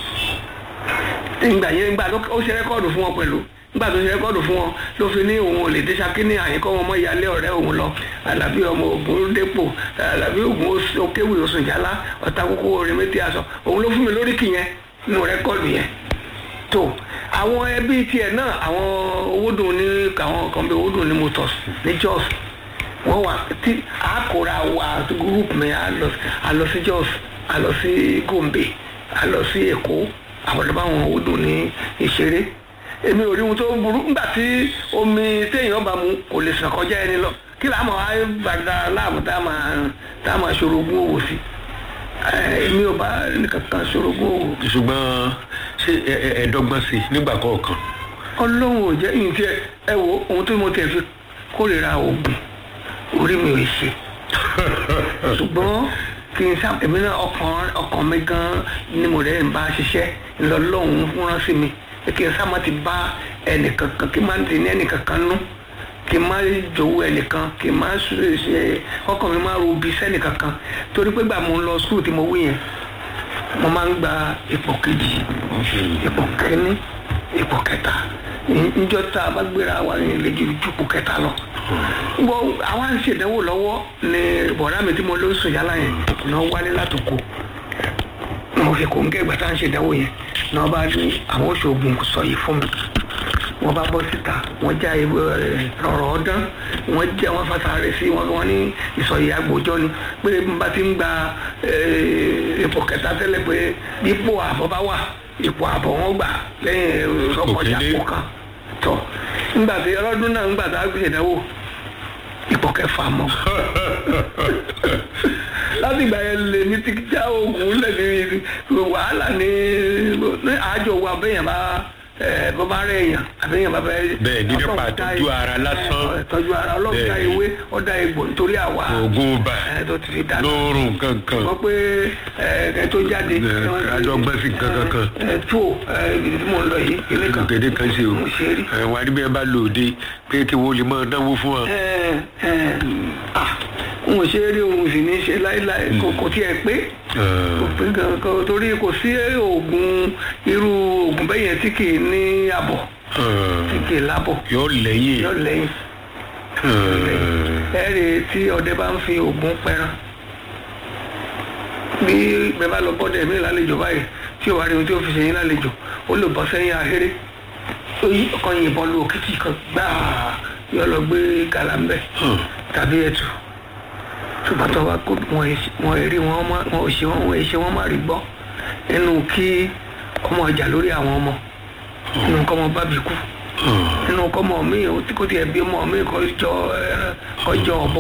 ìgbà yẹn ìgbà tó ó ṣe rẹ́kọ́ọ̀dù fún wọn pẹ̀lú nígbà tó ṣe rẹ́kọ́ọ̀dù fún wọn ló fi ní òun ò lè dé Ṣakí ní àyíkọ́ wọn mọ́ ìyálé ọ̀rẹ́ òun lọ Àlàbí ọmọ Ògún dépò Àlàbí Ògún Okéwì Oṣùnjálá ọ̀tá kókó orin méjì aṣọ òun ló fún mi lóríkì yẹn nínú rẹ́kọ́ọ̀dù yẹn tó àwọn ẹbí tiẹ̀ náà àwọn owódùn ní àwọn kan bí owódùn ní motors ní Jos wọ́n wà tí àkóra wa group mi a lọ a lọ sí Jos a lọ sí Gombe a lọ sí Èkó àwọn ọ̀dọ́ báwọn owódùn ní ìṣeré èmi ò rí ohun tó burú nígbà tí omi téèyàn bá mu kò lè sàn kọjá ẹni lọ kí làá máa wá gbàdá láàmú tá a máa tá a máa ṣòro ogún òwò sí ẹ, èmi ò bá nìkankan ṣòro ogún òwò ṣùgbọ́n ṣé ẹ- ẹ- ẹ̀ẹ́dọ́gbọ́n sí i nígbà kọ̀ọ̀kan ọlọ́run ò jẹ́ ìyìn tí ẹ ẹ wo ohun tó mo tẹ̀ fi kórìíra oògùn orí mi ò ṣe ṣùgbọ́n kí n sá èmi náà ọkàn ọkàn mi gan ni mo rẹ̀ ń bá ṣiṣẹ́ ńlọlọ́run rán sí mi pé kí n sá má ti bá ẹnìkankan kí n má ti ní ẹnìkankan nú kí n má jowó ẹnìkan kí n má ṣe ṣe ọkàn mi má rubi sẹ́nìkankan torí pé gbà mo ń lọ skul tí mo wí yẹn mo máa ń gba ipò kejì ipò kínní ipò kẹta níjọ́ tá a bá gbéra wa ní ilé ju ipò kẹta lọ. gbọ́ àwa ń ṣèdánwò lọ́wọ́ ni bọ̀dá mi tí mo lọ sùn yálà yẹn náà wálé látòkò mo fi kò ń gẹ́ ìgbà tá à ń ṣèdánwò yẹn náà bá ní àwọn oṣoògùn sọ yìí fún mi wọ́n bá bọ́ síta wọ́n já ewé rẹ̀ rọ̀rọ̀ ọdán wọ́n jẹ́ wọ́n fàtàrẹ́ sí wọn wọ́n ní ìsọ̀yì agbòjọ́ ni pé n bá ti ń gba eh, ipò kẹta tẹ́lẹ̀ pé ipò àbọ̀ bá wà ipò àbọ̀ wọn gbà lẹ́yìn ọkọjà Òkèlè. kó kan tọ̀ nígbà tí ọlọ́dún náà nígbà tá a gbé ìdánwò ipò kẹfà mọ́ láti ìgbà yẹn lè ní ti já oògùn lẹ́ni wàhálà ní ní àjọ wa bẹ́yẹn bá ẹ bó bá rẹ̀ èèyàn àbẹ́yẹn bá bẹ́ẹ̀. Bẹ́ẹ̀ ní nípa Ọlọ́run dá ìtọ́jú e- ara lásán. ẹ, ìtọ́jú ara ọlọ́run dá Bẹ́ẹ̀. ewé ọ̀dà egbò nítorí àwa oògùn bá ẹ tó ti fi dà lóorùn kankan wọ́n pé ẹ ẹ tó jáde. Ẹ, adọ́gbọ́n sí nǹkan kankan. ẹ tó ẹ ibi tí mò ń lọ yìí ilé kan. gèdè kan ṣe o mo ṣe rí. ẹ wà níbi ẹ bá lòde pé kí wọ́n lè máa náwó fún wa. ẹ ẹ ah n ò ṣe é rí òun sì ní í ṣe láéláé kò kò tiẹ̀ pé kò pé kankan torí kò sí oògùn irú oògùn bẹ́yẹn tí kì í ní àbọ̀ tí kì í lábọ̀ yóò lẹ́yìn yọ lẹ́yìn ẹ rí i tí ọdẹ bá ń fi oògùn pẹran bí bẹ́ẹ̀ bá lọ bọ́dẹ̀ mí lálejò báyìí tí ò wá rí ohun tí ó fi ṣe yín lálejò ó lè bọ́ sẹ́yìn ahéré ó yí ọkàn yìnbọn lu òkìtì kan gbáà yọ lọ gbé gàlámbẹ tàbí ẹtù ṣùgbọ́n tó wá kó wọn èsì- wọn èrí wọn má wọn ò ṣe wọn wọn èṣe wọn má rí gbọ́ nínú kí ọmọ ọjà lórí àwọn ọmọ nínú kọ́ ọmọ bábí kú nínú kọ́ ọmọ mi ò tí kò tiẹ̀ bí ọmọ mi kọ́ jọ ẹran kọ́ jọ ọ̀bọ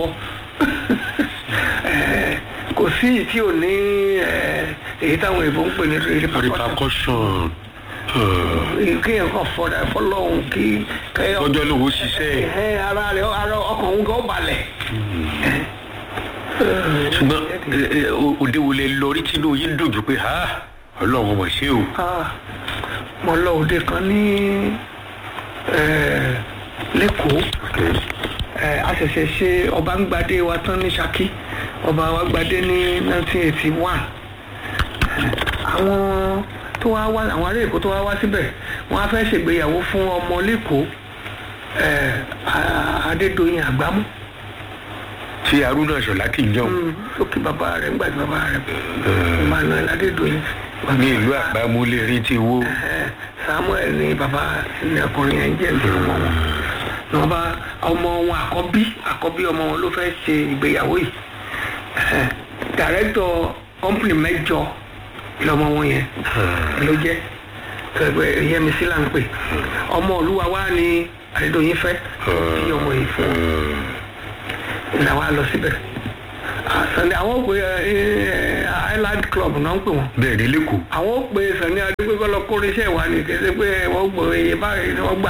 Eh, kò sí ìyí tí ò ní eh, èyí táwọn èèbó ń pè ní repercussion repercussion kéèyàn kàn fọdà fọlọ́hún kí kẹ́yọ̀ ọjọ́ lówó ṣiṣẹ́ ẹ ara rẹ ara ọkàn òun gan balẹ̀. ṣùgbọ́n ẹ, ẹ, o- òde wo lẹ lọ rí tínú yín dùn jù pé ha ọlọ́run mọ̀ ṣé o. Ah, mo lọ òde kan ní eh, lẹ́kọ̀ọ́ Eh, a ṣẹ̀ṣẹ̀ ṣe ọba ń gbadé wa tán ní Ṣakí ọba wa gbadé ní 1981 àwọn tó wá wá àwọn ará Èkó tó wá wá síbẹ̀ wọ́n á fẹ́ ṣègbéyàwó fún ọmọ lẹ́kọ̀ọ́ eh, A- Adédoyin Àgbámú ṣé arúnà ṣọlá kì í jọ lókè bàbá rẹ̀ ńgbà tí bàbá rẹ̀ Emmanuel Adédoyin ní ìlú àgbámúlé rí ti wó. Eh, Samuel ni bàbá ní ọkùnrin yẹn jẹ́ ìlú ọmọ wọn ní wọn bá ọmọ wọn àkọ́bí àkọ́bí ọmọ wọn ló fẹ́ ṣe ìgbéyàwó yìí Eh, dàrẹ́tọ̀ kọ́mpìnì mẹ́jọ lọmọ wọn yẹn ló jẹ́ ẹgbẹ́ yẹmísí là ń pè ọmọ olúwa wa ni àdédọ̀yìn fẹ́ tí ọmọ yìí fún un ìlà wa lọ síbẹ̀ sani àwọn òpè island club náà ń pè wọ́n bẹ́ẹ̀ ni lẹ́kọ̀ọ́ àwọn òpè sani adégbèkọ́ lọ kórè iṣẹ́ ìwà ni kéde pé wọ́n gbọ́ iye báyìí ni wọ́n gbà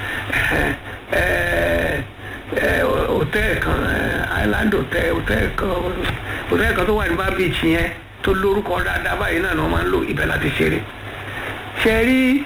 hòtẹ́ẹ̀ kan eh, island hotel hòtẹ́ẹ̀ kan hòtẹ́ẹ̀ kan tó wà ní bá beach yẹn tó lórúkọ dáadáa báyìí náà ni wọ́n máa ń lò ibẹ̀ láti ṣeré ṣe rí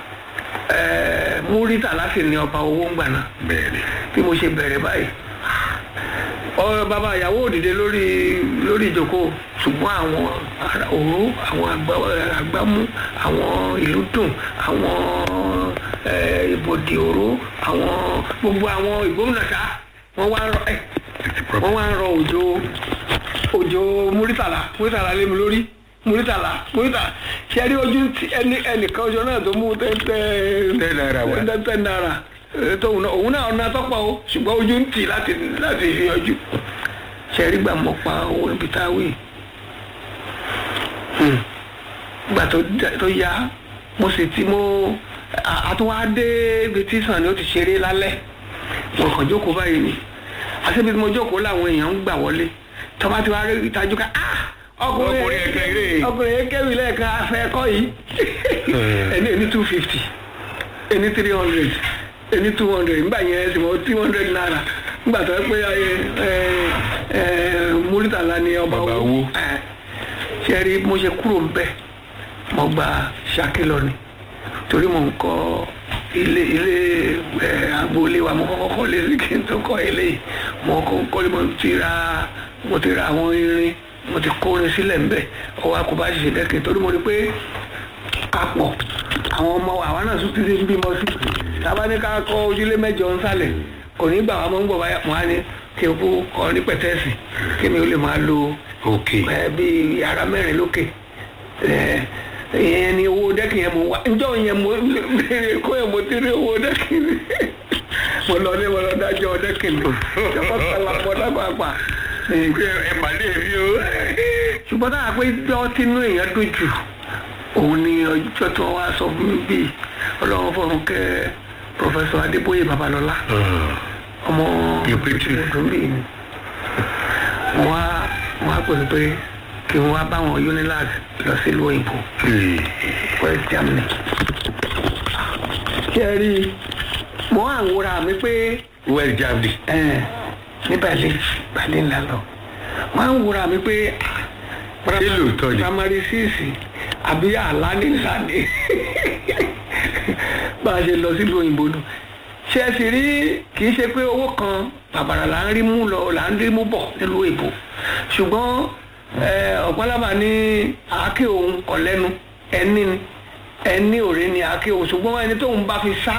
múrítà láti ní ọba owó ń gbà náà bẹ́ẹ̀ ni bí mo ṣe bẹ̀rẹ̀ báyìí ọ bàbá ìyàwó òdìdé lórí lórí ìjókòó ṣùgbọ́n àwọn ará òró àwọn àgbá- àgbámú àwọn ìlú dùn àwọn eh, ìbòdì òró àwọn gbogbo àwọn ìgbóhùnàṣá wọ́n wá ń rọ ẹ̀ wọ́n wá ń rọ òjò òjò múrítàlá múrítàlá lé mi lórí múrítàlá múrítàlá ṣe rí ojú tí ẹni ẹnìkan ọjọ́ náà tó mú tẹ́tẹ́ Ten naira wá. tẹ́tẹ́ náírà eh, tóun náà òun náà ọ̀nà tọ́pọ̀ o ṣùgbọ́n ojú ń tì láti láti fi yọjú ṣe rí gbà mọ́ pa owó ibi tá a wí Hmm. gbà tó dá- tó yá mo sì ti mo à- àtúwádé ibi tí sàn ni ó ti ṣeré lálẹ́ mo kàn jókòó báyìí ni àti ibi tí mo jókòó làwọn èèyàn ń gbà wọlé tọ́ba tí wàá rí ìtajú ká ah ọkùnrin Ọkùnrin yẹn kéré. ọkùnrin yẹn kẹ́wì lẹ́ẹ̀kan afẹ́ ẹ̀kọ́ yìí ẹni ẹni two fifty ẹni three hundred ẹni two hundred nígbà yẹn sì mọ two hundred naira nígbà tó yẹ pé ẹ ẹ ẹ múrítàlá ni ọba Ọba owó owó. ẹ ṣe rí mo ṣe kúrò ń bẹ mo gba Ṣakí lọ ni torí mo ń kọ́ ilé ilé ẹ agboolé wa mo kọ́kọ́ kọ́ lé kí n tó kọ́ eléyìí mo kọ́ kọ́ lé mo ti ra mo ti ra àwọn irin mo ti kó irin sílẹ̀ ńbẹ̀ ọwọ́ akọba ṣiṣẹ́ dẹ́kin torí mo rí pé papọ̀ àwọn ọmọ àwa náà tún ti ń bímọ sí tábà ní ká kọ́ ojúlé mẹ́jọ ń sálẹ̀ kò ní gbà wá mọ́ ń bọ̀ báyà wọ́n á ní kí n kú kọ́ ní pẹ̀tẹ́ẹ̀sì kí mi ó lè máa lo ok ẹ bíi yàrá mẹ́rin lókè ẹ ìyẹn ni owó dẹ́kìn yẹn mo wá njọ́ yẹn mo béèrè kó yẹn mo ti rí owó dẹ́kìn ni mo lọ ní mo lọ dájọ́ dẹ́kìn ni ìjọba sọlá pọ̀ lápapà ẹ pàdé mi o ṣùgbọ́n táwa pé jọ́ tínú èèyàn dùn jù òun ni ọjọ́ tí wọ́n wá sọ fún mi bíi ọlọ́run fọ̀run kẹ́ pọfẹsọ adébóyè babalọ́lá ọmọ Ìpètè. ọdún bíi ni wọ́n á wọ́n á pèsè pé kí wọ́n wá báwọn unilag lọ sí ìlú òyìnbó west germany ṣé ẹ rí i mo á wúra mi pé west germany ẹ ní berlin berlin la lọ mo á wúra mi pé Ṣé lóòótọ́ ni? primary six àbí àlá ní sàdé bá a ṣe lọ sílùú òyìnbó nù ṣe é sì rí kì í ṣe pé owó kan bàbàrà là ń rí mú lọ là ń rí mú bọ̀ nílùú èbó ṣùgbọ́n ẹ, ọ̀pọ̀lọpọ̀ ní àáké òun kọ̀ lẹ́nu ẹni ni ẹni òré ni àáké òun ṣùgbọ́n ẹni tóun bá fi sá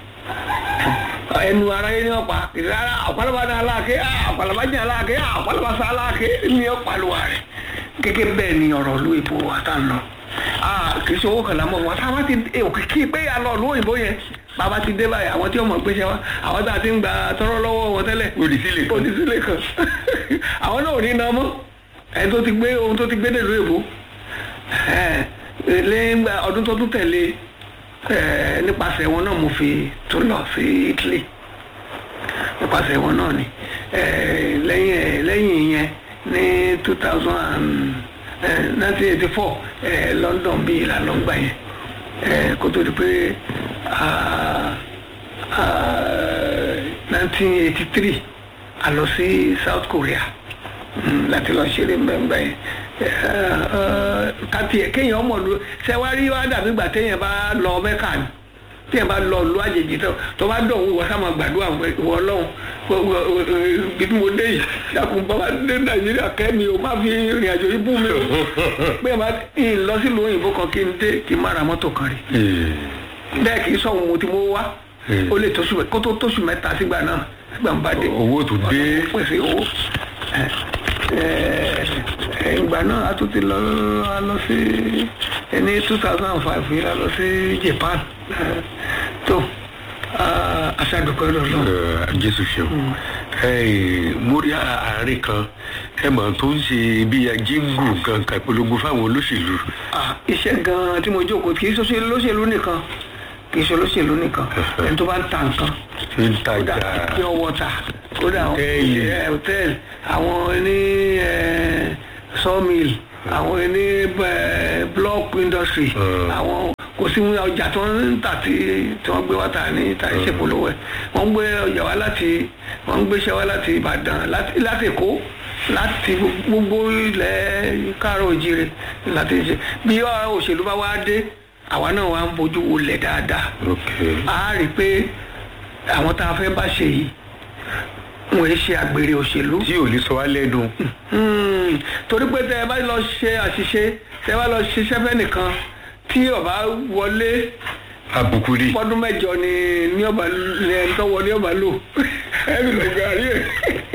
ẹnu aráyé ní ọ̀pá ìrara ọ̀pọ̀lọpọ̀ ní aláàké ọ̀pọ̀lọpọ̀ ní aláàké ọ̀pọ̀lọpọ̀ sí aláàké ní ọ̀pàlùwà rẹ̀ gẹ́gẹ́ bẹ́ẹ̀ ni ọ̀rọ̀ ìlú èbó wa tá ń lọ kì í ṣe owó kan lámọ̀ wọn táwa ti òkìkí pé a lọ ìlú òyìnbó yẹn bàbá ti dé báyìí àwọn tí ọmọ gbéṣẹ́ wa àwọn tá a ti ń gba tọrọ lọ́wọ́ wọn tẹ́lẹ̀ Onísílè kan. onísílè kan àwọn náà ò ní iná mọ́ ẹni tó ti gbé ohun tó ti gbé nílùú èbó lẹ́yìn ọdún tó tún tẹ̀lé ẹ, nípasẹ̀ wọn náà mo fi tún lọ sí Italy nípasẹ̀ wọn náà ni ẹ, lẹ́yìn ẹ, lẹ́yìn yẹn ní two thousand and nineteen eighty four London bíi ìlànà gbà yẹn ẹ, kó tó di pé nineteen eighty three a lọ sí South Korea mm, láti lọ ṣeré mbẹ́mbẹ́ yẹn kàtì ẹ̀ kéèyàn ọmọ lu sẹ́wárí wá dàbí gbà téèyàn bá lọ mẹ́kà ni téèyàn bá lọ lu àjèjì tó tó bá dọ̀ wọ́n sá máa gbàdúrà wọ lọ́hùn bí mo dé yìí ṣàkùn bàbá dé nàìjíríà kẹ́mi o má fi ìrìn àjò yìí bú mi o pé ẹ má ń lọ sílùú òyìnbó kan kí n dé kí n má ra mọ́tò kan rí bẹ́ẹ̀ kì í sọ̀hún mo ti mú wá ó lè tóṣù kó tó tóṣù mẹ́ta sígbà náà sígbà ń bá dé owó tó dé pèsè owó ìgbà náà a tún ti lọ a lọ sí ní two thousand and five yìí a lọ sí Japan tó aṣáàdùkọ́ lọ́lọ́ jésù ṣeun Ẹ, mo rí à- àárín kan ẹ mọ̀ tó ń ṣe bí jíngù kankan polongo fáwọn olóṣèlú Ah, iṣẹ́ gan-an tí mo jókòó kì í ṣe olóṣèlú nìkan kì í ṣe olóṣèlú nìkan ẹni tó bá ń ta nǹkan tí ń kódà tajà pure water kódà Hòtẹ́ẹ̀lì. ẹ, hòtẹ́ẹ̀lì àwọn ní ẹ, sawmill àwọn ní ẹ, block industry Mm. àwọn kò sí ọjà tí wọ́n ń tà tí tí wọ́n gbé wá tà ní tà ní ṣèpolówó ẹ̀ wọ́n ń gbé ọjà wá láti wọ́n ń gbéṣẹ́ wá láti Ìbàdàn láti láti Èkó láti gbogbo ilẹ̀ káàrọ̀ òjìrè láti ṣe bí ọ̀rọ̀ òṣèlú bá wá dé àwa náà wá ń bójú wọlé dáadáa ok a rí i pé àwọn tá a fẹ́ bá ṣe yìí wọ́n ń ṣe àgbèrè òṣèlú tí ò lè sọ wá lẹ́nu Hmm, torí pé tẹ ẹ bá lọ ṣe àṣìṣe tẹ ẹ bá lọ ṣiṣẹ́ fẹ́ nìkan tí ọba wọlé àbùkù rí fọdún mẹ́jọ ni ní ọba ní ẹni tó wọlé ọba lò ẹ fi lọ gàrí ẹ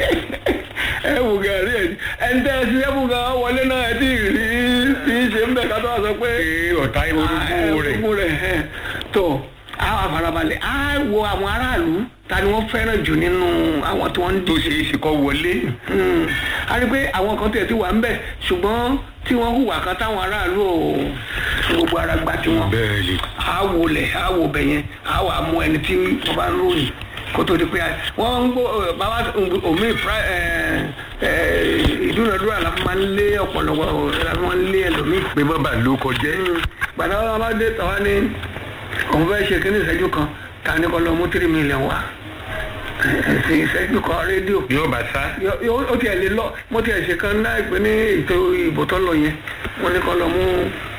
ẹ wò gàrí ẹ ẹni tẹ ẹ ti ẹ fún gan wọlé náà ẹ ti rí ti ṣe ń bẹ ká tó wà sọ pé pé ọ̀tá orúkú rẹ̀ orúkú rẹ̀ ẹ̀, tó àwọn àfarabalẹ̀ á wo àwọn aráàlú ta ni wọ́n fẹ́ràn jù nínú àwọn tí wọ́n ń tó díje ṣe é ṣe kọ́ wọlé Mm. a rí i pé àwọn kan tẹ̀ tí wà ń bẹ̀ ṣùgbọ́n tí wọ́n hùwà kan táwọn aráàlú ò fi gbogbo ara gba tiwọn bẹ́ẹ̀ ni a wò lẹ̀ a wò bẹ̀ yẹn a wà mú ẹni tí wọ́n bá ń ròyìn kó tó di pé wọ́n ń gbọ́ ẹ, bàbá omi pra- ẹ, ẹ, ìdúnadúrà la fi máa ń lé ọ̀pọ̀lọpọ̀ la fi máa ń lé ẹlòmíì pé má bàa ló kọjẹ́ gbàdá wọn bá dé tàwa ní òun fẹ́ ṣe kíní ìṣẹ́jú kan ta ní kọ́ lọ mú tírí mílíọ̀n wá ẹ̀sìn ìṣẹ́jú kan rédíò yóò bá sá Yọ- yọ- ó tiẹ̀ lè lọ mo tiẹ̀ ṣe kan náà pé ní ètò ìbò tó lọ yẹn wọ́n ní kọ́ lọ mú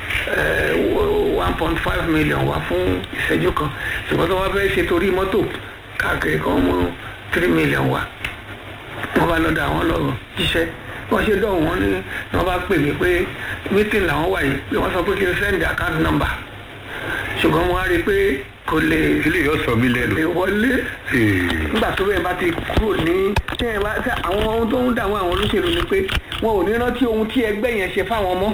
one point five million wá fún ìṣẹ́jú kan ṣùgbọ́n tó wọ́n fẹ́ ṣe torí mọ́tò káàkiri kan mú three million wá wọ́n bá lọ́dọ̀ àwọn lọ jíṣẹ́ wọ́n ṣe dọ̀hùn wọn ní wọ́n bá pè mí pé meeting làwọn wà yìí pé wọ́n sọ pé kí n send account number ṣùgbọ́n mo wá rí i pé kò lè ilé yóò sọ mí lẹ́nu lè wọlé Ee, nígbà tó bẹ́ẹ̀ bá ti kúrò ní tí ẹ bá tí àwọn ohun tó ń dààmú àwọn olóṣèlú ni pé wọn ò ní rántí ohun tí ẹgbẹ́ yẹn ṣe fáwọn ọmọ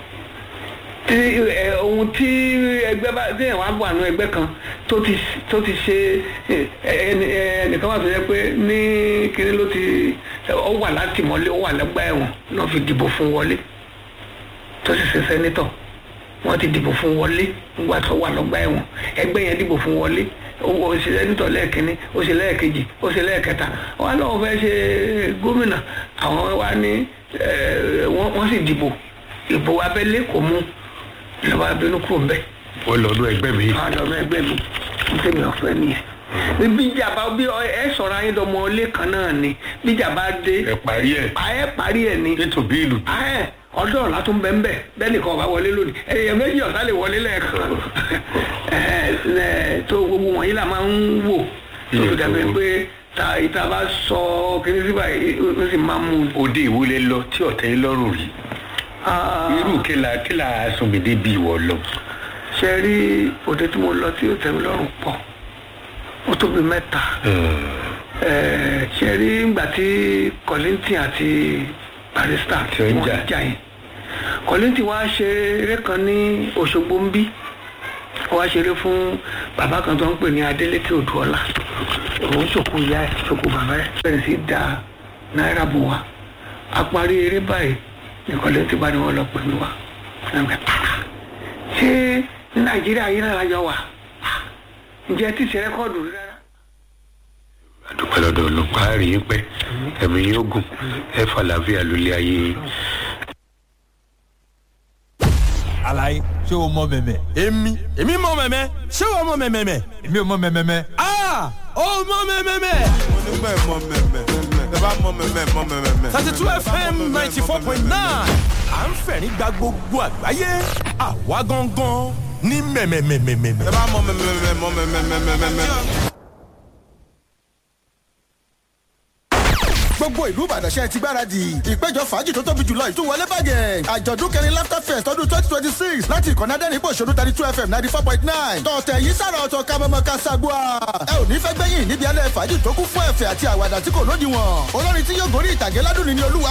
tí ẹ ohun tí ẹgbẹ́ bá tí ẹ̀wọ̀n á wà nù ẹgbẹ́ kan tó ti tó ti ṣe ẹ, ẹni ẹnìkan wà tó yẹ pé ní kíní ló ti ó wà látìmọ́lé ó wà lẹ́gbà ẹ̀wọ̀n náà fi dìbò fún wọlé tó sì ṣe sẹ́nítọ̀ wọ́n ti dìbò fún wọlé nígbà tó wà lọ́gbà ẹ̀wọ̀n ẹgbẹ́ yẹn dìbò fún wọlé ó ó ṣe sẹ́nítọ̀ lẹ́ẹ̀kínní ó ṣe lẹ́ẹ̀kejì ó ṣe lẹ́ẹ̀kẹta wọ́n á lọ́wọ́ fẹ́ ṣe gómìnà àwọn wa ní ẹ̀, wọ́n wọ́n sì dìbò ìbò abẹ́lé kò mú ìjọba abẹ́nú kúrò ńbẹ́ wọ́n lọ ọdún ẹgbẹ́ mi àwọn ọmọ ẹgbẹ́ mi ní tèmi ọ̀fẹ́ nìyẹn bí ìjàmbá bí ọ- ẹ sọ̀rọ̀ ayé dọmọ ilé kan náà ni bí ìjàmbá dé ẹ parí ẹ̀ ẹ parí ẹ ni ètò bíìlù ayẹ ọdún ọ̀la tó ń bẹ ń bẹ bẹ́ẹ̀ nìkan ọba wọlé lónìí ẹ̀yẹ méjì ọ̀sá lè wọlé lẹ́ẹ̀kan ẹ̀ ẹ̀ tó gbogbo wọ̀nyí là máa ń wò tó fi dàbí pé ta ìta bá sọ kíní síbà ó sì máa mú un. òde ìwúlẹ̀ lọ tí ọ̀tẹ̀ yín lọ́rùn rí Ah, irú kíla kíla asùnmìdé bí ìwọ lọ ṣe rí òde tí mo lọ tí ó tẹ́ mi lọ́rùn pọ̀ ó tóbi mẹ́ta Ẹ̀, ṣe rí ìgbà tí kọ́lìntì àti barista Tí ó ń jà. jà yẹn kọ́lìntì wá ṣe eré kan ní Òṣogbo ń bí wá ṣeré fún bàbá kan tó ń pè ní Adélékè Odùọlá òun ṣòkò ìyá ẹ̀ ṣòkò bàbá ẹ̀ bẹ̀rẹ̀ sí í da náírà bò wá a parí eré báyìí ní kọ́lìntì bá ní wọ́n lọ pè mí wá Ẹ̀mẹ̀, "Ah, ṣé ní Nàìjíríà yìí náà lájọ wà Ah, ǹjẹ́ tí ṣe rẹ́kọ́ọ̀dù rí rárá àdúpẹ́ lọ́dọ̀ ọlọ́pàá rí yín pẹ́ ẹ̀mí yóò gùn ẹ fàlàáfíà lólé ayé yín. alaye ṣé o mọ mẹmẹ. èmi èmi mọ mẹmẹ ṣé wàá mọ mẹmẹ. èmi ò mọ mẹmẹmẹ. aa ó mọ mẹmẹ. onígbà ẹ̀ mọ mẹ́mẹ́ ẹ bá mọ mẹ́mẹ́ mọ mẹ́mẹ́. thirty two fm ninety four point nine à ń fẹ̀rín gba gbogbo àgbáyé àwa gangan ní mẹ̀mẹ̀mẹ̀mẹ̀mẹ̀. ẹ bá mọ mẹ́mẹ́ mọ mẹ́mẹ́. gbogbo ìlú ìbàdàn ṣe ti gbáradì ìpéjọ fàájì tó tóbi jùlọ ìtúwọlé bàgẹ́ àjọ̀dún kẹrin laughter fest ọdún twenty twenty six láti ìkànnì adẹ́rìn ìpòṣónú thirty two fm ninety four point nine tọ̀tẹ̀ yìí sára ọ̀tọ̀ kamọ́mọ́ kasagua ẹ ò ní fẹ́ gbẹ́yìn níbi alẹ́ fàájì tó kún fún ẹ̀fẹ̀ àti àwàdà tí kò lódiwọ̀n olórin tí yóò gorí ìtàgé ládùn ní olúwa